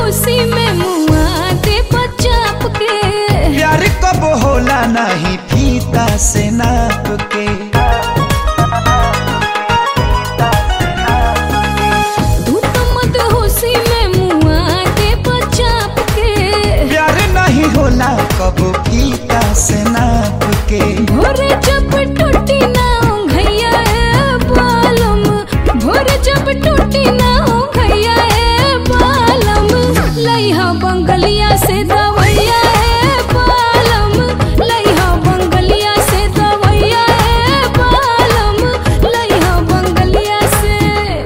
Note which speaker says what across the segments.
Speaker 1: खुशी में मुआ दे बचाप के
Speaker 2: प्यार कब होला नहीं फीता से नाप के
Speaker 1: तू तो मत खुशी में मुआ दे बचाप के
Speaker 2: प्यार नहीं होला कब फीता से नाप के
Speaker 1: भोरे जब टूटी ना घैया ए बालम भोरे जब टूटी ना घैया ए बालम लइहा बंगलिया से दवैया ए बालम लइहा बंगलिया से दवैया ए बालम लइहा बंगलिया से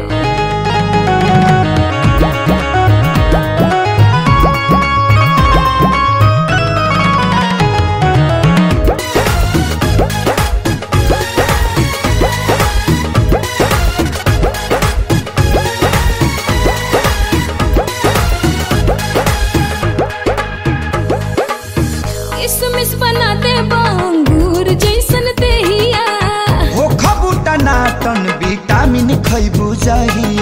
Speaker 1: किसमिस बना दे बांगूर जैसन देहिया
Speaker 2: हो खबूटा नाटन विटामिन खैबू जहिया